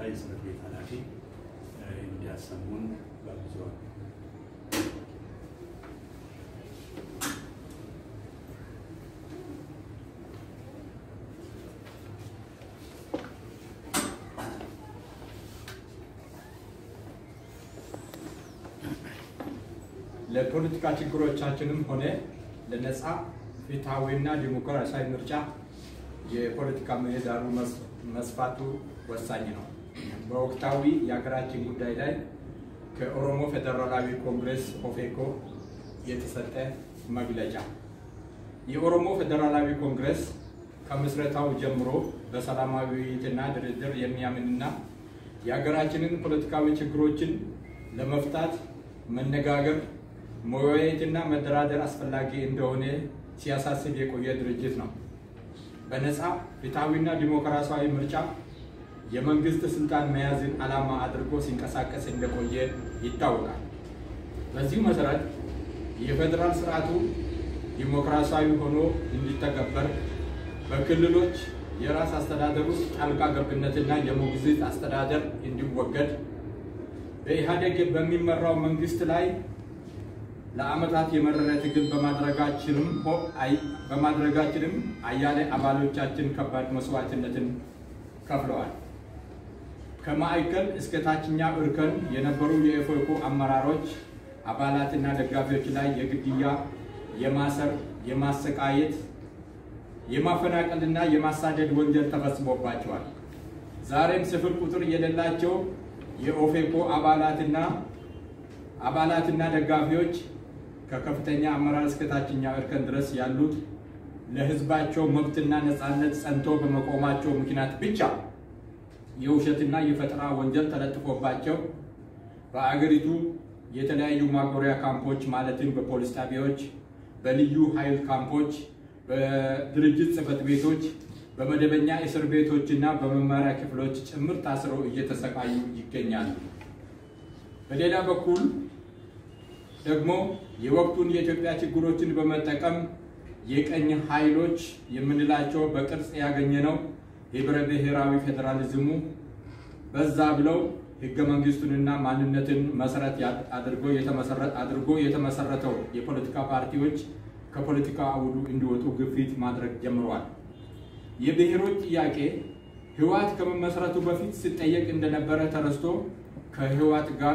የጽሕፈት ቤት ኃላፊ እንዲያሰሙን ጋብዘዋል። ለፖለቲካ ችግሮቻችንም ሆነ ለነፃ ፍትሐዊና ዲሞክራሲያዊ ምርጫ የፖለቲካ ምህዳሩ መስፋቱ ወሳኝ ነው። በወቅታዊ የሀገራችን ጉዳይ ላይ ከኦሮሞ ፌዴራላዊ ኮንግሬስ ኦፌኮ የተሰጠ መግለጫ። የኦሮሞ ፌዴራላዊ ኮንግሬስ ከምስረታው ጀምሮ በሰላማዊ ውይይትና ድርድር የሚያምንና የሀገራችንን ፖለቲካዊ ችግሮችን ለመፍታት መነጋገር መወያየትና መደራደር አስፈላጊ እንደሆነ ሲያሳስብ የቆየ ድርጅት ነው። በነፃ ፍትሐዊና ዲሞክራሲያዊ ምርጫ የመንግስት ስልጣን መያዝን ዓላማ አድርጎ ሲንቀሳቀስ እንደቆየ ይታወቃል። በዚሁ መሰረት የፌዴራል ስርዓቱ ዲሞክራሲያዊ ሆኖ እንዲተገበር በክልሎች የራስ አስተዳደር ውስጥ ጣልቃ ገብነትና የሞግዚት አስተዳደር እንዲወገድ በኢህአዴግ በሚመራው መንግስት ላይ ለዓመታት የመረረ ትግል በማድረጋችንም በማድረጋችንም አያሌ አባሎቻችን ከባድ መስዋዕትነትን ከፍለዋል። ከማዕከል እስከ ታችኛው እርከን የነበሩ የኢፌኮ አመራሮች አባላትና ደጋፊዎች ላይ የግድያ፣ የማሰር፣ የማሰቃየት፣ የማፈናቀልና የማሳደድ ወንጀል ተፈጽሞባቸዋል። ዛሬም ስፍር ቁጥር የሌላቸው የኦፌኮ አባላትና አባላትና ደጋፊዎች ከከፍተኛ አመራር እስከ ታችኛው እርከን ድረስ ያሉት ለሕዝባቸው መብትና ነፃነት ጸንቶ በመቆማቸው ምክንያት ብቻ የውሸትና የፈጠራ ወንጀል ተለጥፎባቸው በአገሪቱ የተለያዩ ማጎሪያ ካምፖች ማለትም በፖሊስ ጣቢያዎች፣ በልዩ ኃይል ካምፖች፣ በድርጅት ጽሕፈት ቤቶች፣ በመደበኛ እስር ቤቶችና በመማሪያ ክፍሎች ጭምር ታስረው እየተሰቃዩ ይገኛሉ። በሌላ በኩል ደግሞ የወቅቱን የኢትዮጵያ ችግሮችን በመጠቀም የቀኝ ኃይሎች የምንላቸው በቅርጽ ያገኘነው ህብረ ብሔራዊ ፌዴራሊዝሙ በዛ ብለው ህገ መንግስቱንና ማንነትን መሰረት አድርጎ የተመሰረተው የፖለቲካ ፓርቲዎች ከፖለቲካ አውዱ እንዲወጡ ግፊት ማድረግ ጀምረዋል። የብሔሮች ጥያቄ ህወሓት ከመመስረቱ በፊት ሲጠየቅ እንደነበረ ተረስቶ ከህወሓት ጋር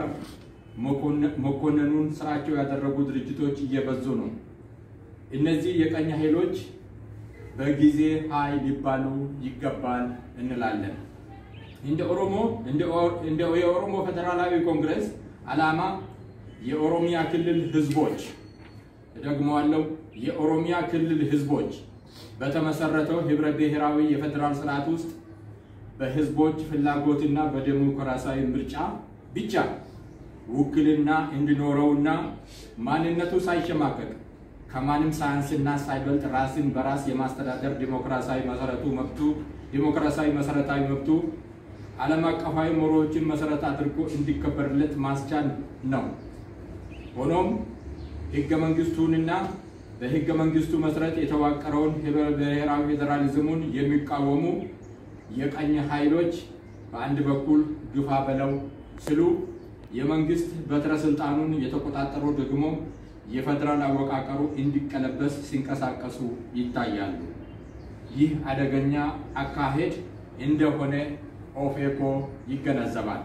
መኮነኑን ስራቸው ያደረጉ ድርጅቶች እየበዙ ነው። እነዚህ የቀኝ ኃይሎች በጊዜ ሀይ ሊባሉ ይገባል እንላለን። እንደ ኦሮሞ እንደ የኦሮሞ ፌዴራላዊ ኮንግረስ ዓላማ የኦሮሚያ ክልል ህዝቦች ደግመዋለው፣ የኦሮሚያ ክልል ህዝቦች በተመሰረተው ህብረ ብሔራዊ የፌዴራል ስርዓት ውስጥ በህዝቦች ፍላጎትና በዴሞክራሲያዊ ምርጫ ብቻ ውክልና እንዲኖረውና ማንነቱ ሳይሸማቀቅ ከማንም ሳያንስና ሳይበልጥ ራስን በራስ የማስተዳደር ዲሞክራሲያዊ መሰረቱ መብቱ ዲሞክራሲያዊ መሰረታዊ መብቱ ዓለም አቀፋዊ መርሆዎችን መሰረት አድርጎ እንዲከበርለት ማስቻል ነው። ሆኖም ህገ መንግስቱንና በህገ መንግስቱ መሰረት የተዋቀረውን ህብረ ብሔራዊ ፌዴራሊዝሙን የሚቃወሙ የቀኝ ኃይሎች በአንድ በኩል ግፋ በለው ሲሉ የመንግስት በትረ ስልጣኑን የተቆጣጠሩ ደግሞ የፌዴራል አወቃቀሩ እንዲቀለበስ ሲንቀሳቀሱ ይታያሉ። ይህ አደገኛ አካሄድ እንደሆነ ኦፌኮ ይገነዘባል።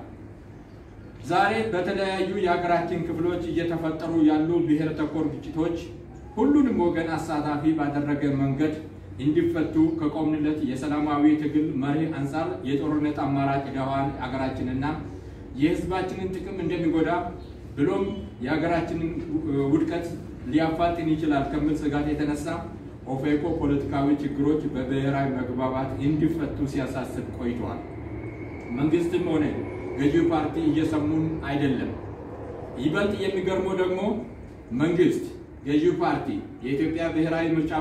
ዛሬ በተለያዩ የሀገራችን ክፍሎች እየተፈጠሩ ያሉ ብሔር ተኮር ግጭቶች ሁሉንም ወገን አሳታፊ ባደረገ መንገድ እንዲፈቱ ከቆምንለት የሰላማዊ ትግል መርህ አንጻር የጦርነት አማራጭ ደዋን አገራችንና የህዝባችንን ጥቅም እንደሚጎዳ ብሎም የሀገራችንን ውድቀት ሊያፋጥን ይችላል ከሚል ስጋት የተነሳ ኦፌኮ ፖለቲካዊ ችግሮች በብሔራዊ መግባባት እንዲፈቱ ሲያሳስብ ቆይተዋል። መንግስትም ሆነ ገዢው ፓርቲ እየሰሙን አይደለም። ይበልጥ የሚገርመው ደግሞ መንግስት፣ ገዢው ፓርቲ፣ የኢትዮጵያ ብሔራዊ ምርጫ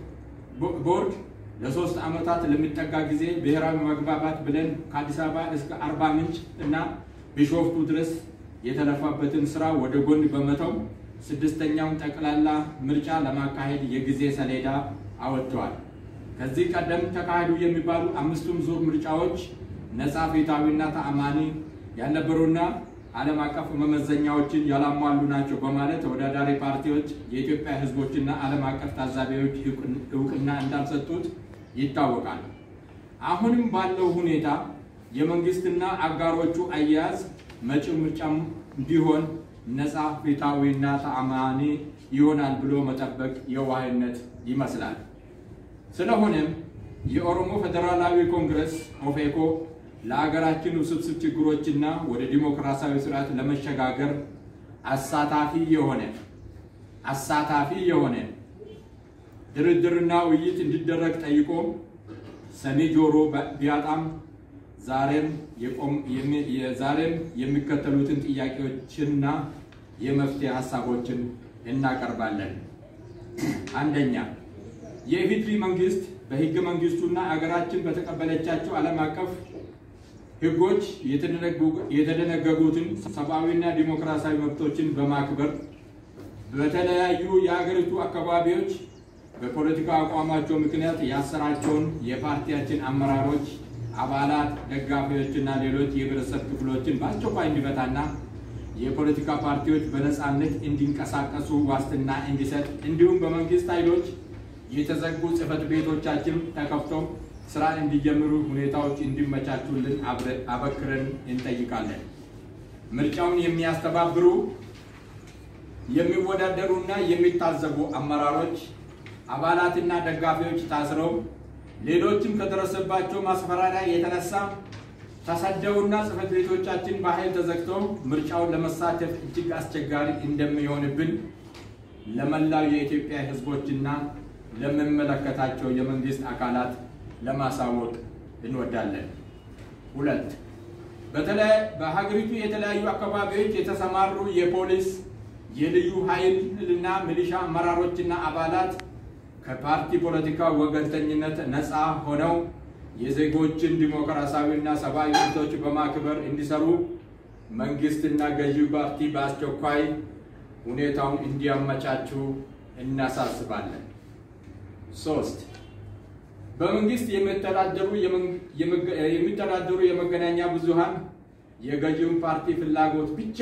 ቦርድ ለሶስት ዓመታት ለሚጠጋ ጊዜ ብሔራዊ መግባባት ብለን ከአዲስ አበባ እስከ አርባ ምንጭ እና ቢሾፍቱ ድረስ የተለፋበትን ስራ ወደ ጎን በመተው ስድስተኛውን ጠቅላላ ምርጫ ለማካሄድ የጊዜ ሰሌዳ አወጥተዋል። ከዚህ ቀደም ተካሄዱ የሚባሉ አምስቱም ዙር ምርጫዎች ነፃ ፍትሃዊና ተአማኒ ያልነበሩና ዓለም አቀፍ መመዘኛዎችን ያላሟሉ ናቸው በማለት ተወዳዳሪ ፓርቲዎች የኢትዮጵያ ሕዝቦችና ዓለም አቀፍ ታዛቢዎች እውቅና እንዳልሰጡት ይታወቃል። አሁንም ባለው ሁኔታ የመንግስትና አጋሮቹ አያያዝ መጪው ምርጫም ቢሆን ነፃ ፍትሃዊና ተአማኒ ይሆናል ብሎ መጠበቅ የዋህነት ይመስላል። ስለሆነም የኦሮሞ ፌዴራላዊ ኮንግረስ ኦፌኮ ለሀገራችን ውስብስብ ችግሮችና ወደ ዲሞክራሲያዊ ስርዓት ለመሸጋገር አሳታፊ የሆነ አሳታፊ የሆነ ድርድርና ውይይት እንዲደረግ ጠይቆ ሰሚ ጆሮ ቢያጣም ዛሬም ዛሬም የሚከተሉትን ጥያቄዎችና የመፍትሄ ሀሳቦችን እናቀርባለን። አንደኛ፣ የኢፌዴሪ መንግስት በህገ መንግስቱና አገራችን በተቀበለቻቸው ዓለም አቀፍ ህጎች የተደነገጉትን ሰብአዊና ዲሞክራሲያዊ መብቶችን በማክበር በተለያዩ የሀገሪቱ አካባቢዎች በፖለቲካ አቋማቸው ምክንያት ያሰራቸውን የፓርቲያችን አመራሮች፣ አባላት፣ ደጋፊዎችና ሌሎች የህብረተሰብ ክፍሎችን በአስቸኳይ እንዲፈታና የፖለቲካ ፓርቲዎች በነፃነት እንዲንቀሳቀሱ ዋስትና እንዲሰጥ እንዲሁም በመንግስት ኃይሎች የተዘጉ ጽህፈት ቤቶቻችን ተከፍተው ስራ እንዲጀምሩ ሁኔታዎች እንዲመቻቹልን አበክረን እንጠይቃለን። ምርጫውን የሚያስተባብሩ የሚወዳደሩና የሚታዘቡ አመራሮች፣ አባላትና ደጋፊዎች ታስረው ሌሎችም ከደረሰባቸው ማስፈራሪያ የተነሳ ተሰደውና ጽህፈት ቤቶቻችን በኃይል ተዘግተው ምርጫውን ለመሳተፍ እጅግ አስቸጋሪ እንደሚሆንብን ለመላው የኢትዮጵያ ህዝቦችና ለሚመለከታቸው የመንግስት አካላት ለማሳወቅ እንወዳለን። ሁለት በተለይ በሀገሪቱ የተለያዩ አካባቢዎች የተሰማሩ የፖሊስ የልዩ ኃይልና ሚሊሻ አመራሮችና አባላት ከፓርቲ ፖለቲካ ወገንተኝነት ነፃ ሆነው የዜጎችን ዲሞክራሲያዊና ሰብአዊ መብቶች በማክበር እንዲሰሩ መንግስትና ገዢው ፓርቲ በአስቸኳይ ሁኔታውን እንዲያመቻቹ እናሳስባለን። ሶስት በመንግስት የሚተዳደሩ የመገናኛ ብዙሃን የገዢውን ፓርቲ ፍላጎት ብቻ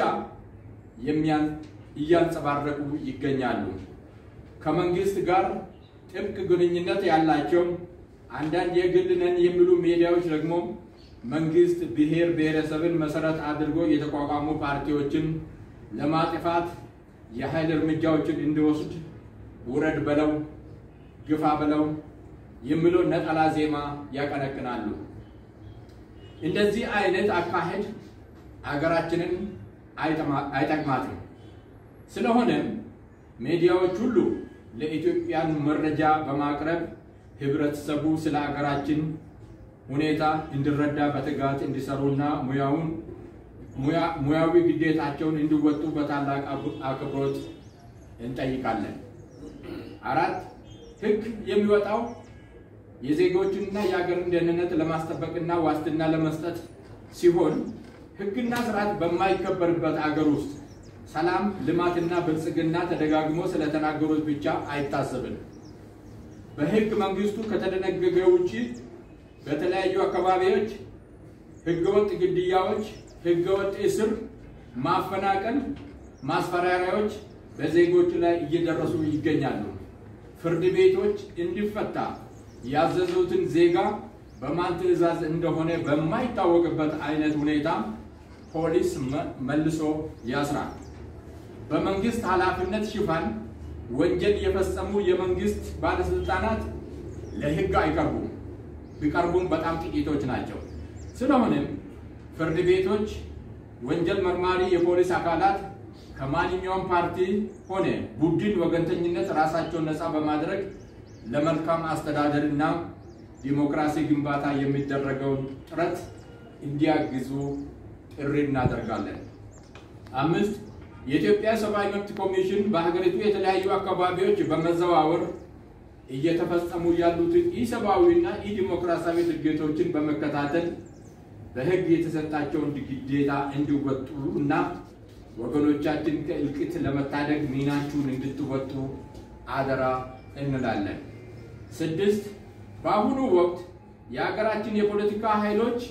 እያንጸባረቁ ይገኛሉ። ከመንግስት ጋር ጥብቅ ግንኙነት ያላቸው አንዳንድ የግል ነን የሚሉ ሚዲያዎች ደግሞ መንግስት ብሔር ብሔረሰብን መሰረት አድርጎ የተቋቋሙ ፓርቲዎችን ለማጥፋት የኃይል እርምጃዎችን እንዲወስድ ውረድ በለው ግፋ በለው የሚለው ነጠላ ዜማ ያቀነቅናሉ። እንደዚህ አይነት አካሄድ አገራችንን አይጠቅማትም። ስለሆነም ሚዲያዎች ሁሉ ለኢትዮጵያን መረጃ በማቅረብ ህብረተሰቡ ስለ አገራችን ሁኔታ እንዲረዳ በትጋት እንዲሰሩና ሙያዊ ግዴታቸውን እንዲወጡ በታላቅ አክብሮት እንጠይቃለን። አራት ህግ የሚወጣው የዜጎችንና የሀገርን ደህንነት ለማስጠበቅና ዋስትና ለመስጠት ሲሆን ህግና ስርዓት በማይከበርበት አገር ውስጥ ሰላም፣ ልማትና ብልጽግና ተደጋግሞ ስለተናገሩት ብቻ አይታሰብም። በህግ መንግስቱ ከተደነገገ ውጪ በተለያዩ አካባቢዎች ህገወጥ ግድያዎች፣ ህገወጥ እስር፣ ማፈናቀል፣ ማስፈራሪያዎች በዜጎች ላይ እየደረሱ ይገኛሉ። ፍርድ ቤቶች እንዲፈታ ያዘዙትን ዜጋ በማን ትዕዛዝ እንደሆነ በማይታወቅበት አይነት ሁኔታ ፖሊስ መልሶ ያስራል። በመንግስት ኃላፊነት ሽፋን ወንጀል የፈጸሙ የመንግስት ባለስልጣናት ለህግ አይቀርቡም። ቢቀርቡም በጣም ጥቂቶች ናቸው። ስለሆነም ፍርድ ቤቶች፣ ወንጀል መርማሪ የፖሊስ አካላት ከማንኛውም ፓርቲ ሆነ ቡድን ወገንተኝነት ራሳቸውን ነፃ በማድረግ ለመልካም አስተዳደር እና ዲሞክራሲ ግንባታ የሚደረገውን ጥረት እንዲያግዙ ጥሪ እናደርጋለን። አምስት የኢትዮጵያ ሰብአዊ መብት ኮሚሽን በሀገሪቱ የተለያዩ አካባቢዎች በመዘዋወር እየተፈጸሙ ያሉትን ኢሰብአዊና ኢዲሞክራሲያዊ ድርጊቶችን በመከታተል በህግ የተሰጣቸውን ግዴታ እንዲወጡ እና ወገኖቻችን ከእልቂት ለመታደግ ሚናችሁን እንድትወጡ አደራ እንላለን። ስድስት በአሁኑ ወቅት የሀገራችን የፖለቲካ ኃይሎች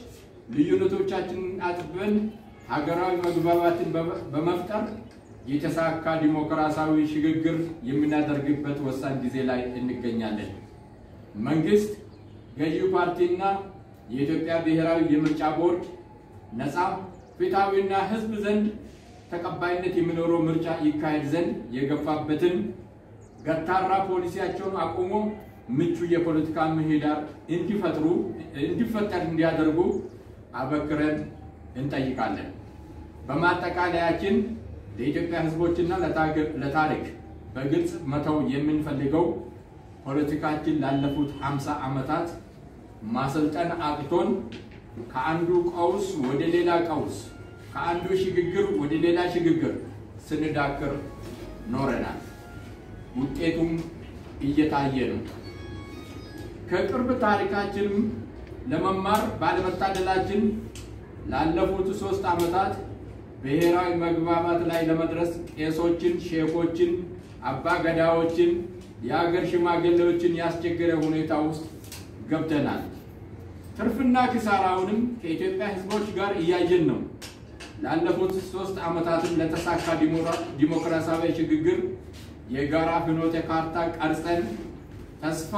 ልዩነቶቻችንን አጥበን ሀገራዊ መግባባትን በመፍጠር የተሳካ ዲሞክራሲያዊ ሽግግር የምናደርግበት ወሳኝ ጊዜ ላይ እንገኛለን። መንግስት፣ ገዢው ፓርቲና የኢትዮጵያ ብሔራዊ የምርጫ ቦርድ ነፃ ፍትሐዊና ሕዝብ ዘንድ ተቀባይነት የሚኖረው ምርጫ ይካሄድ ዘንድ የገፋበትን ገታራ ፖሊሲያቸውን አቁሞ ምቹ የፖለቲካ ምህዳር እንዲፈጥሩ እንዲፈጠር እንዲያደርጉ አበክረን እንጠይቃለን። በማጠቃለያችን ለኢትዮጵያ ሕዝቦችና ለታሪክ በግልጽ መተው የምንፈልገው ፖለቲካችን ላለፉት 50 ዓመታት ማሰልጠን አቅቶን ከአንዱ ቀውስ ወደ ሌላ ቀውስ ከአንዱ ሽግግር ወደ ሌላ ሽግግር ስንዳክር ኖረናል። ውጤቱም እየታየ ነው። ከቅርብ ታሪካችንም ለመማር ባለመታደላችን ላለፉት ሶስት ዓመታት ብሔራዊ መግባባት ላይ ለመድረስ ቄሶችን፣ ሼኮችን፣ አባ ገዳዎችን፣ የሀገር ሽማግሌዎችን ያስቸገረ ሁኔታ ውስጥ ገብተናል። ትርፍና ክሳራውንም ከኢትዮጵያ ሕዝቦች ጋር እያየን ነው። ላለፉት ሶስት ዓመታትም ለተሳካ ዲሞክራሲያዊ ሽግግር የጋራ ፍኖተ ካርታ ቀርጸን ተስፋ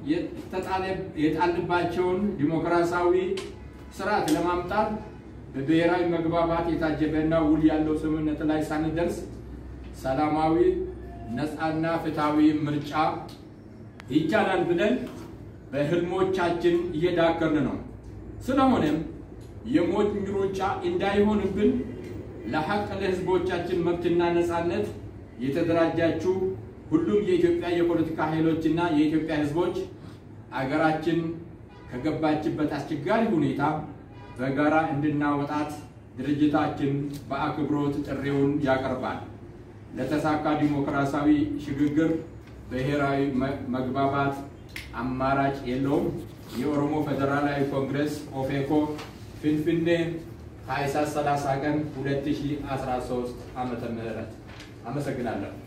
የጣልባቸውን ዲሞክራሲያዊ ስርዓት ለማምጣት በብሔራዊ መግባባት የታጀበና ውል ያለው ስምምነት ላይ ሳንደርስ ሰላማዊ ነፃና ፍትሐዊ ምርጫ ይቻላል ብለን በህልሞቻችን እየዳከርን ነው። ስለሆነም የሞት ሩጫ እንዳይሆንብን ለሐቅ ለህዝቦቻችን መብትና ነፃነት የተደራጃችሁ ሁሉም የኢትዮጵያ የፖለቲካ ኃይሎችና የኢትዮጵያ ህዝቦች አገራችን ከገባችበት አስቸጋሪ ሁኔታ በጋራ እንድናወጣት ድርጅታችን በአክብሮት ጥሪውን ያቀርባል። ለተሳካ ዲሞክራሲያዊ ሽግግር ብሔራዊ መግባባት አማራጭ የለውም። የኦሮሞ ፌዴራላዊ ኮንግረስ ኦፌኮ ፊንፊኔ ታኅሳስ 30 ቀን 2013 ዓመተ ምህረት አመሰግናለሁ።